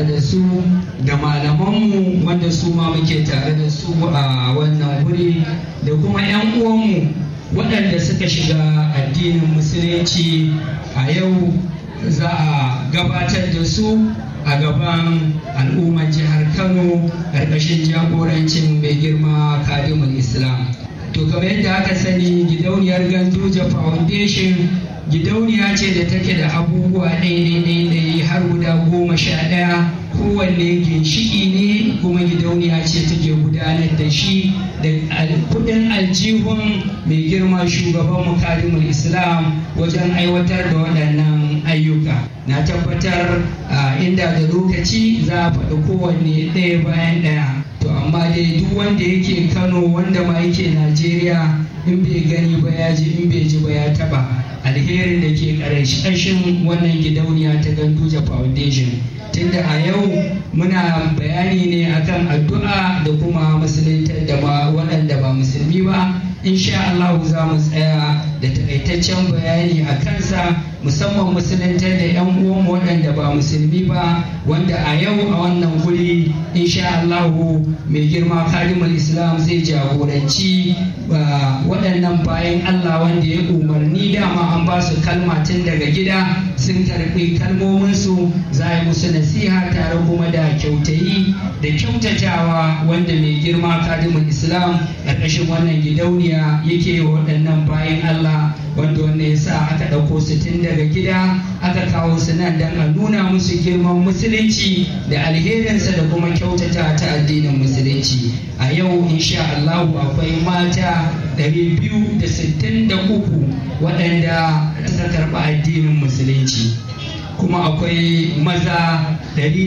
tare da su da malamanmu wanda su ma muke tare da su a wannan wuri da kuma 'yan uwanmu waɗanda suka shiga addinin musulunci a yau za a gabatar da su a gaban al'ummar jihar kano ƙarƙashin jagorancin mai girma kadimul islam to kamar yadda aka sani gidauniyar ganduja foundation gidauniya ce da take da abubuwa ɗaya har guda goma sha ɗaya kowanne ginshiki ne kuma gidauniya ce take gudanar da shi da kudin aljihun mai girma shugaban mukarimul islam wajen aiwatar da waɗannan ayyuka na tabbatar inda da lokaci za a faɗi kowanne ɗaya bayan ɗaya to amma dai duk wanda yake kano wanda ma yake najeriya in bai gani ba ya ji in bai ji ba ya taba alherin da ke ƙarshen wannan gidauniya ta ganduja foundation tunda a yau muna bayani ne akan addu'a da kuma musuluntar da waɗanda ba musulmi ba insha Allah za mu tsaya da takaitaccen bayani a kansa musamman musuluntar da 'yan uwan waɗanda ba musulmi ba wanda a yau a wannan guri insha Allah mai girma kalimul islam zai jagoranci waɗannan bayan Allah wanda ya umarni dama an ba su kalma tun daga gida sun karɓi kalmominsu za a yi musu nasiha tare kuma da kyautayi da kyautatawa wanda mai girma kalimul islam ƙarƙashin wannan gidauniya yake waɗannan bayan Allah wanda wanda ya sa aka ɗauko su tun daga gida aka kawo su nan don a nuna musu girman musulunci da alherinsa da kuma kyautata ta addinin musulunci a yau insha Allah akwai mata 263 waɗanda suka karɓi addinin musulunci kuma akwai maza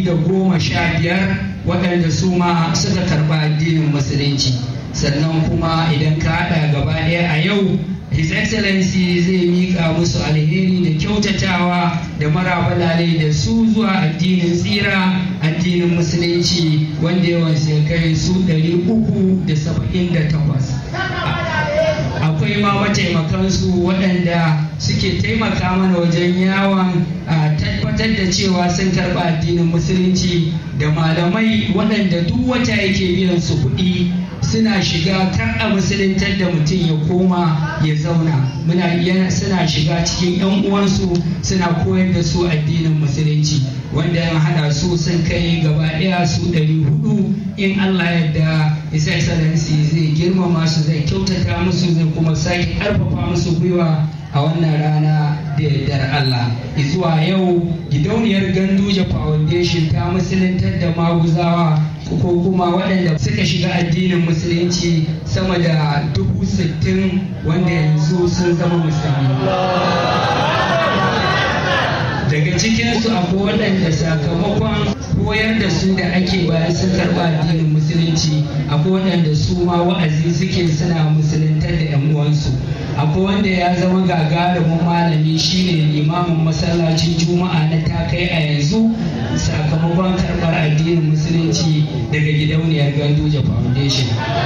115 waɗanda su ma suka karɓi addinin musulunci sannan kuma idan ka haɗa gaba ɗaya a yau His Excellency zai miƙa musu alheri da kyautatawa da marabalale da su zuwa addinin tsira addinin musulunci wanda yawan kai su 378 akwai ma mataimakansu waɗanda suke taimaka mana wajen yawon tabbatar da cewa sun karɓa addinin musulunci da malamai waɗanda duk wata yake biyan su kuɗi suna shiga kar a musuluntar da mutum ya koma ya zauna muna suna shiga cikin yan uwansu suna koyar da su addinin musulunci wanda ya hada su sun kai gaba ɗaya su ɗari hudu in Allah yadda His Excellency zai girmama su zai kyautata musu zai kuma sake ƙarfafa musu gwiwa a wannan rana da yardar Allah. Zuwa yau gidauniyar Ganduje Foundation ta musuluntar da maguzawa ko kuma waɗanda suka shiga addinin musulunci sama da dubu sittin wanda yanzu sun zama musulmi. daga cikinsu akwai waɗanda sakamakon koyar da su da ake bayan sun karɓa addinin musulunci akwai waɗanda su ma wa'azi suke suna musuluntar da 'yan uwansu akwai wanda ya zama gagarumin malami shine limamin masallacin juma'a na takai a yanzu sakamakon karɓar addinin musulunci daga gidauniyar ganduje foundation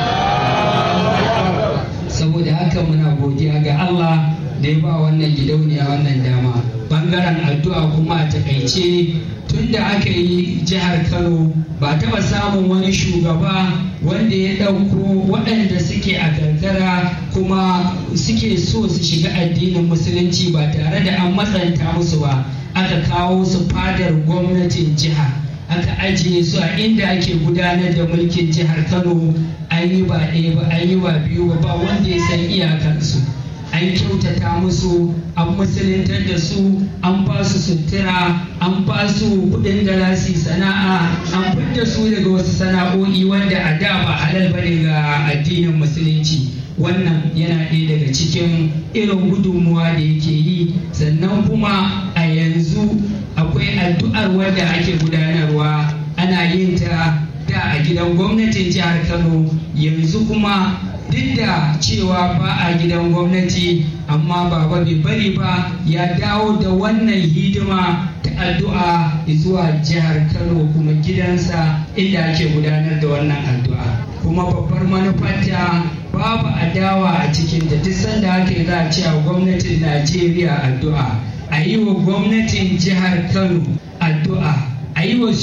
saboda haka muna godiya ga allah da ya ba wannan gidauniya wannan dama bangaren addu'a kuma a takaice tun da aka yi jihar kano ba taba samun wani shugaba wanda ya ɗauko waɗanda suke a karkara kuma suke so su shiga addinin musulunci ba tare da an matsanta musu ba aka kawo su fadar gwamnatin jiha aka ajiye su a inda ake gudanar da mulkin jihar kano an yi ba ɗaya ba an yi ba biyu ba ba wanda ya san iyakarsu an kyautata musu an musuluntar da su an ba su sutura an ba su kudin da za su sana'a an fidda su daga wasu sana'o'i wanda a da ba halal bane ga addinin musulunci wannan yana ɗaya daga cikin irin gudunmuwa da yake yi sannan kuma a yanzu akwai addu'ar wanda ake gudanarwa ana yin ta da a gidan gwamnatin jihar kano yanzu kuma duk da cewa ba a gidan gwamnati amma baba bai bari ba ya dawo da wannan hidima ta addu'a zuwa jihar kano kuma gidansa inda ake gudanar da wannan addu'a kuma babbar manufarta babu adawa a cikin da duk sanda ake za a cewa gwamnatin najeriya addu'a a yi wa gwamnatin jihar kano addu'a a yi wa